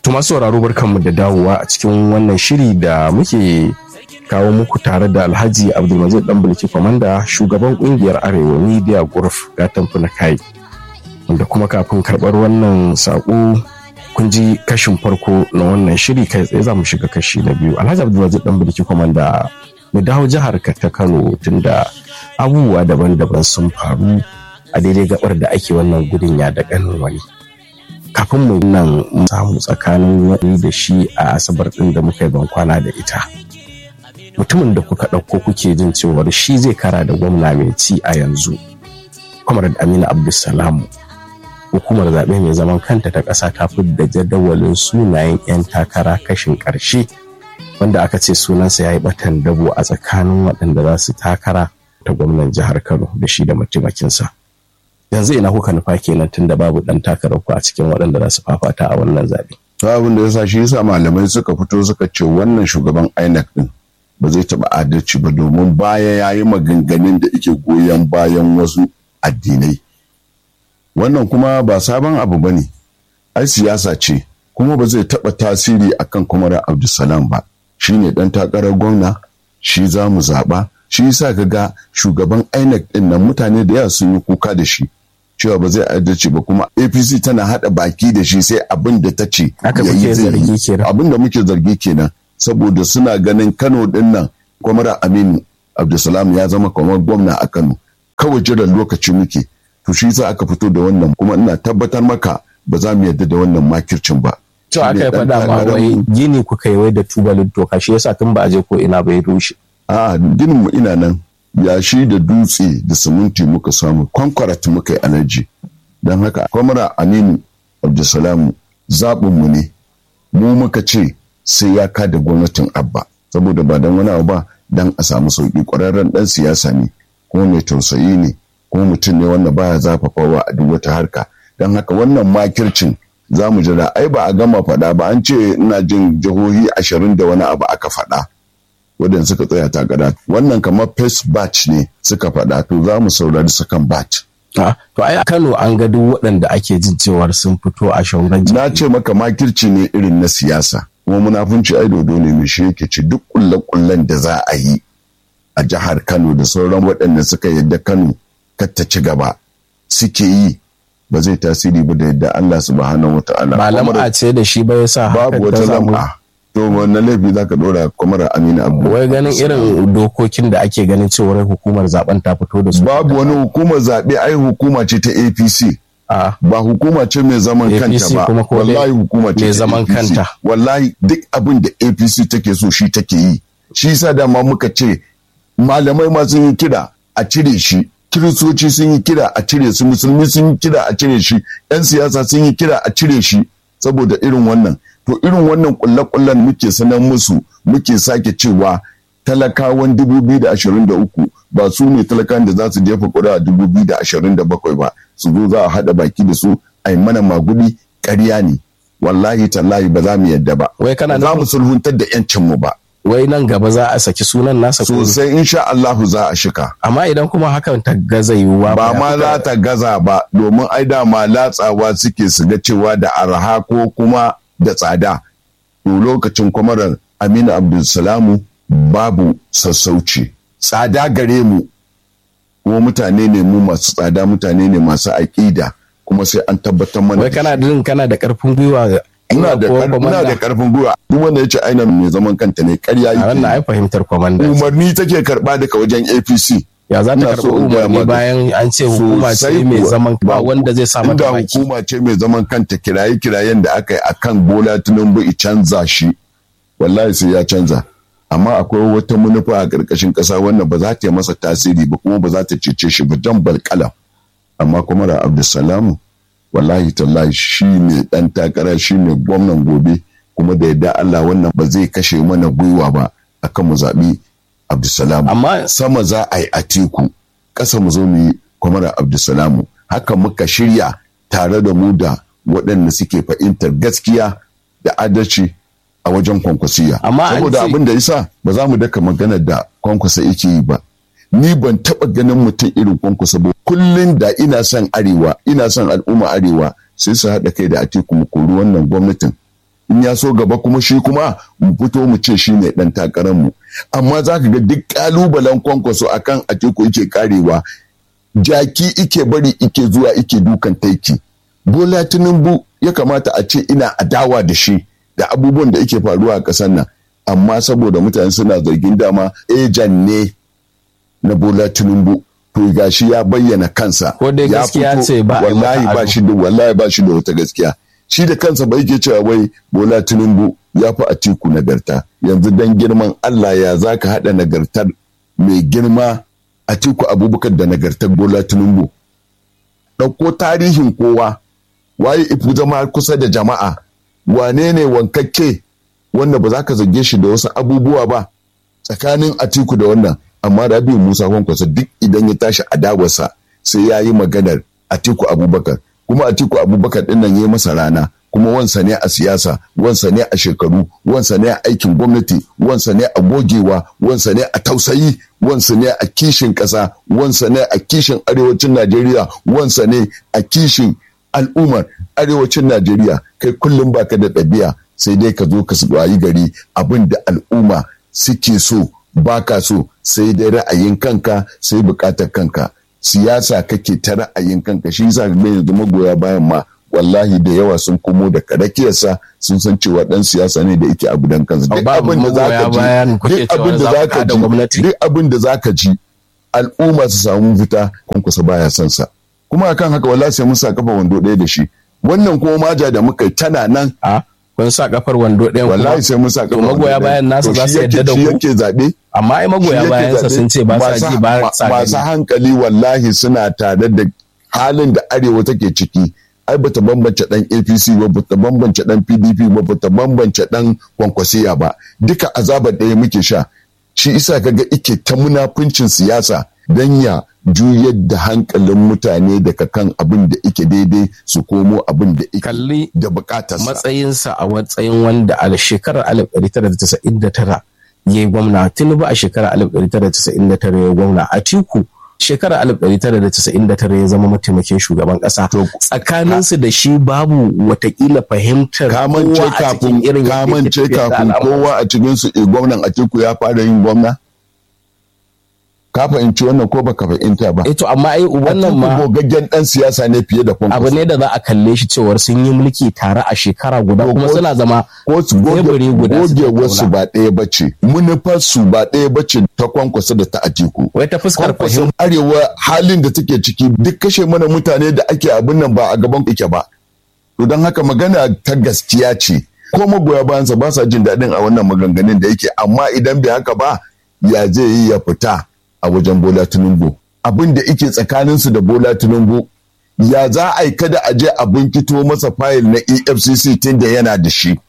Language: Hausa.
Tuma sauraro barkanmu da dawowa a cikin wannan shiri da muke kawo muku tare da Alhaji Abdulmajid Danbulki Kwamanda shugaban kungiyar Arewa Media Group gatan na kai. Wanda kuma kafin karɓar wannan saƙo kun ji kashin farko na wannan shiri kai tsaye za mu shiga kashi na biyu. Alhaji Abdulmajid Danbulki Kwamanda mu dawo jihar ka ta Kano tunda abubuwa daban-daban sun faru a daidai gabar da ake wannan gudun ya da ganin wani. kafin mu nan samu tsakanin wani da shi a asabar ɗin da muka yi ban kwana da ita mutumin da kuka ɗauko kuke jin cewar shi zai kara da gwamna mai ci a yanzu kwamar aminu abdulsalamu hukumar zaɓe mai zaman kanta ta ƙasa ta da jadawalin sunayen 'yan takara kashin ƙarshe wanda aka ce sunansa ya yi ɓatan dabo a tsakanin waɗanda za su takara ta gwamnan jihar kano da shi da mataimakinsa. yanzu ina kuka nufa kenan tunda babu dan takarar ku a cikin waɗanda za su fafata a wannan zaɓe. abin da yasa shi yasa malamai suka fito suka ce wannan shugaban INEC din ba zai taɓa adalci ba domin baya ya yi maganganun da ike goyon bayan wasu addinai wannan kuma ba sabon abu ba ne ai siyasa ce kuma ba zai taɓa tasiri akan kwamarar abdulsalam ba shi ne ɗan takarar gwamna shi za mu zaɓa shi yasa ka ga shugaban INEC ɗin nan mutane da yawa sun yi kuka da shi cewa ba zai adalci ba kuma apc tana hada baki da shi sai abin da ta ce abin da muke zargi kenan saboda suna ganin kano din nan kwamara aminu abdulsalam ya zama kamar gwamna a kano kawai jiran lokaci muke to shi sa aka fito da wannan kuma ina tabbatar maka ba za mu yarda da wannan makircin ba to aka yi faɗa ma wai gini kuka yi wai da tubalin toka shi yasa tun ba a je ko ina bai rushe a ginin mu ina nan yashi da dutse da siminti muka samu kwankwarat muka yi alaji don haka kwamara aminu abdulsalamu zaɓinmu ne mu muka ce sai ya kada gwamnatin abba saboda ba don wani abu ba don a samu sauƙi ƙwararren ɗan siyasa ne kuma mai tausayi ne kuma mutum ne wanda baya zafafawa a duk wata harka don haka wannan makircin za mu jira ai ba a gama faɗa ba an ce ina jin jihohi ashirin da wani abu aka faɗa wadanda suka tsaya takara wannan kamar first batch ne suka faɗa to za mu saurari second batch. to ai a Kano an ga duk waɗanda ake jin cewar sun fito a shauran Na ce maka makirci ne irin na siyasa kuma munafunci ai dodo ne mai shi yake ci duk kulle-kullen da za a yi a jihar Kano da sauran waɗanda suka yadda Kano kar ta ci gaba suke yi ba zai tasiri ba da yadda Allah subhanahu wa ta'ala. Ba lam'a ce da shi ba yasa babu wata lam'a. to wannan laifi zaka dora kwamar amina abu wai ganin irin dokokin da ake ganin cewar hukumar zaben ta fito da su babu wani hukumar zaɓe ai hukuma ce ta apc ba hukuma ce mai zaman kanta ba wallahi hukuma ce mai zaman kanta wallahi duk abin da apc take so shi take yi shi sa dama muka ce malamai ma sun yi kira a cire shi kiristoci sun yi kira a cire su musulmi sun yi kira a cire shi yan siyasa sun yi kira a cire shi saboda irin wannan to irin wannan kulle-kullen muke sanar musu muke sake cewa talakawan 2023 ba su ne talakawan da za su jefa kura 2027 ba su zo za a haɗa baki da su a mana magudi ƙarya ne wallahi tallahi ba za mu yadda ba wai kana za mu sulhuntar da yancin mu ba wai nan gaba za a saki sunan nasa sosai insha Allahu za a shika amma idan kuma hakan ta gaza yiwuwa ba ma za ta gaza ba domin ai dama latsawa suke su ga cewa da arha ko kuma da tsada to lokacin kwamarar aminu abdulsalamu babu sassauci tsada gare mu kuma mutane ne mu masu tsada mutane ne masu aƙida kuma sai an tabbatar mana wai kana din kana da karfin gwiwa ina da ina da karfin gwiwa duk wanda yace aina mai zaman kanta ne ƙarya yake wannan ai fahimtar komanda umarni take karba daga wajen APC ya za ta karɓi umarni bayan an ce hukuma ce mai zaman ba wanda zai sa mata baki hukuma ce mai zaman kanta kiraye kirayen da aka yi akan Bola Tinubu i canza shi wallahi sai ya canza amma akwai wata manufa a ƙarƙashin ƙasa wannan ba za ta yi masa tasiri ba kuma ba za ta cece shi ba jan balƙalam amma kuma da Abdulsalamu wallahi tallahi shi ne ɗan takara shi ne gwamnan gobe kuma da yadda Allah wannan ba zai kashe mana gwiwa ba akan mu zaɓi Abdulsalamu. Amma sama za a yi a teku, ƙasa mu zo mu yi kwamara Abdulsalamu. Haka muka shirya tare da mu da waɗanda suke fahimtar gaskiya da adalci a wajen kwankwasiya. Amma Saboda abin da yasa ba za mu daka maganar da kwankwasa yake yi ba. Ni ban taɓa ganin mutum irin kwankwasa ba. Kullum da ina son arewa, ina son al'umma arewa sai su haɗa kai da atiku mu kori wannan gwamnatin in ya so gaba kuma shi kuma mu fito mu ce shi ne ɗan takararmu amma za ka ga duk ƙalubalen kwankwaso akan atiku yake karewa jaki ike bari ike zuwa ike dukan taiki bola tinubu ya kamata a ce ina adawa da shi da abubuwan da ike faruwa a ƙasar nan amma saboda mutane suna zargin dama ejan ne na bola tinubu to gashi ya bayyana kansa ko dai ya gaskiya fito, ce ba a yi wallahi mata ba ado. shi da wallahi ba shi da wata gaskiya shi da kansa bai ke cewa wai bola tinubu ya fi atiku nagarta yanzu dan girman allah ya zaka haɗa nagartar mai girma atiku abubakar da nagartar bola tinubu ɗauko tarihin kowa waye ifu zama kusa da jama'a wane ne wankakke wanda ba za ka zage shi da wasu abubuwa ba tsakanin atiku da wannan amma rabi musa kwankwasa duk idan ya tashi adawarsa sai ya yi maganar atiku abubakar kuma atiku abubakar din nan ya yi masa rana kuma wansa ne a siyasa wansa ne a shekaru wansa ne a aikin gwamnati wansa ne a gogewa wansa ne a tausayi wansa ne a kishin ƙasa wansa ne a kishin arewacin najeriya wansa ne a kishin al'ummar arewacin najeriya kai kullum baka da ɗabi'a sai dai ka zo ka wayi gari abin da al'umma suke so baka so sai dai ra'ayin kanka sai bukatar kanka siyasa kake ta ra'ayin kanka shi yasa ga yanzu magoya bayan ma wallahi da yawa sun komo da karakiyarsa sun san cewa dan siyasa ne da yake abu dan kansa duk babu abin da magoya zaka bayan ji kuke duk abin cewa da za ku zaka kada ji gwamnati. duk abin da zaka ji al'umma su samu fita kwankwasa baya son sa kuma akan haka wallahi sai mun sa kafa wando ɗaya da shi wannan kuma maja da muka yi tana nan a kun sa kafar wando ɗayan kuma wallahi sai mun sa kafa to magoya wando ɗaya. bayan nasa To za shi su yadda yake- da shi ku yake zaɓe amma ai magoya shi yake bayansa zaɓe. sun ce ba sa Masu- ji ba ma- sa masu gani hankali wallahi suna tare da halin da arewa take ciki ai bata bambance dan apc ba bata bambance dan pdp ba bata bambance dan kwankwasiya ba duka azabar ɗaya muke sha shi isa kaga ike ta munafuncin siyasa don ya juyar da hankalin mutane daga kan abin da ike daidai su komo abin da ike kalli da bukatarsa matsayinsa a matsayin wanda a shekarar 1999 ya yi gwamna tinubu a shekarar 1999 ya yi gwamna a tiku shekarar 1999 ya zama mataimakin shugaban kasa To, tsakaninsu da shi babu watakila fahimtar kamance kowa a cikin kafin irin yadda yake kamance tafiyar da kafin al'amura. kowa a cikin su eh, gwamnan Atiku ya fara yin gwamna ka fahimci wannan ko baka fahimta ba eh to amma ai wannan Atiku ma gogaggen dan siyasa ne fiye da abu kwankwaso ne da za a kalle shi cewar sun yi mulki tare a shekara guda To, kuma ko- suna zama ko su teburi guda su gogewar su tattauna. ba ɗaya bace munufar su ba ɗaya bace ta kwankwaso da ta Atiku wai ta fuskar kwankwason fahimta arewa halin da take ciki duk kashe mana mutane da ake abin nan ba a gaban yake ba to don haka magana ta gaskiya ce ko magoya bayansa ba sa jin daɗin a wannan maganganun da yake amma idan bai haka ba ya zai yi ya fita a wajen bola tinubu abin da yake tsakaninsu da bola tinubu ya za a yi kada a je a binkito masa fayil na efcc tun da yana da shi